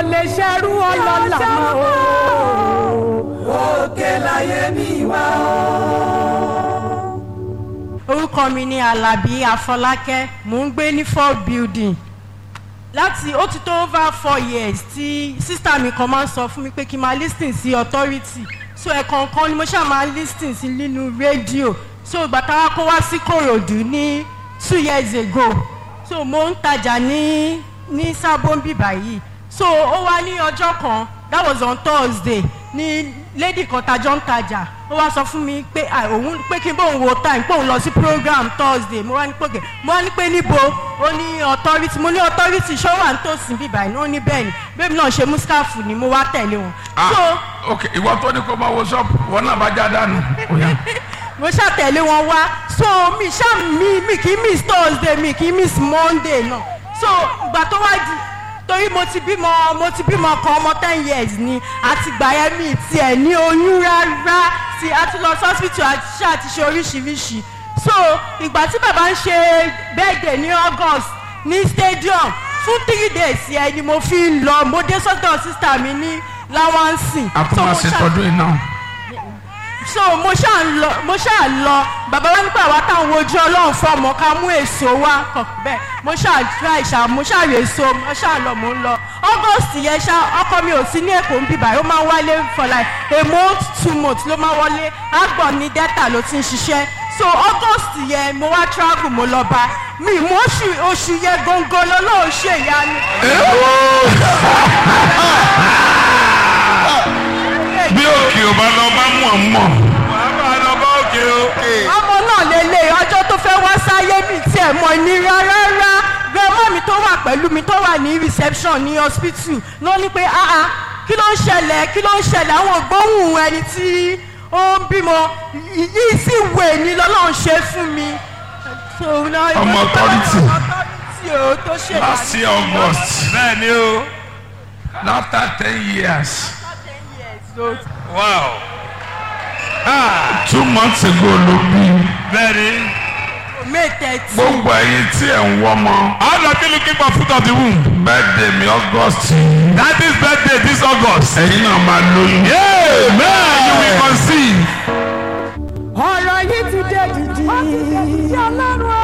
lè ṣerú ọlọ́lá mọ́ o. òkè láyé mi wá orúkọ mi ni alábí afọlákẹ́ mò ń gbé ní four building láti ó ti tó over four years tí sísá mi kan máa ń sọ fún mi pé kí n máa lis ten sí authority so ẹ̀kọ̀ọ̀kan ni mo ṣáà máa lis ten sí nínú rédíò so ìgbà táwa kó wá sí kòròdú ní two years ago so mo ń tajà ní ní sábọ́nbì báyìí so ó wá ní ọjọ́ kan that was on thursday ní lady kan tajọ́ ń tajà ó wá sọ fún mi pé òun pé kí n bóun wo time pé òun lọ sí program thursday mo wá ní pòkè mo wá ní pé níbo ó ní authority mo ní authority ṣó wà nítòsí bíbá ẹ̀ ó ní bẹ́ẹ̀ ni bẹ́ẹ̀ náà ṣe muskafu ni mo wá tẹ̀lé wọn. ah ok ìwọ tó ní kó máa wo ṣọ́ọ̀bù wọn náà bá já dànù. mo ṣàtẹ̀lé wọn wá so mi ṣá mi mi kì í miss thursday mi kì í miss monday náà so ìgbà tó wá di torí mo ti bímọ mo ti bímọ kan ọmọ ten years ni àti gbà yẹn mi tiẹ̀ ní oyún rárá tí a ti lọ sí hospital àti ṣe àti ṣe oríṣiríṣi so ìgbà tí bàbá ń ṣe birthday ní august ní stadium fún three days yẹn ni mo fi ń lọ mo dé sọ́dọ̀ sísá mi ní láwánsìn. àtúmọ̀sí tọdún iná. so mo ṣáà ń lọ mo ṣáà lọ bàbá wa nípa àwa táwọn ojú ọlọ́run fọmọ ká mú èso wá kàn bẹ́ẹ̀ mo ṣáà try ṣá mo ṣáà rè so mo ṣáà lọ mo ń lọ august yẹn ṣá ọkọ mi ò sí ní èkó ń bíbá ó máa ń wálé for like a month two months ló máa wọlé àgbọ̀n ní delta ló ti ń ṣiṣẹ́ so august yẹn mo wá travel mo lọ bá mi mo oṣù oṣù yẹn gangan lọ́lọ́run ṣe ìyanu. bí òkè ò bá lọ bá mọ̀ mọ̀. wàá bá a lọ bá òkè o. ọmọ náà lélẹ̀ ọjọ́ tó fẹ́ wá sáyé mi tiẹ̀ mọ̀ ní rárá grandma mi tó wà pẹ̀lú mi tó wà ní reception ní hospital ló ní pé ah ah kí ló ń ṣẹlẹ̀ kí ló ń ṣẹlẹ̀ àwọn gbóhùn ẹni tí ó ń bímọ yìí sì wè ní lọ́lọ́run ṣe fún mi. ọmọ authority tó ṣe last year august bẹ́ẹ̀ ni o. after ten years wow. two months ago ló bí bẹ́ẹ̀ ni. may thirty. gbogbo ẹyin tí ẹ̀ ń wọ́mọ all of you looking for fruit of the womb. birthday mi august that is birthday this august. ẹ̀yin náà máa lóyún. amen you will conceive. ọ̀rọ̀ yìí ti dé dìdì. ó ti dé dìdì ọlọ́run o.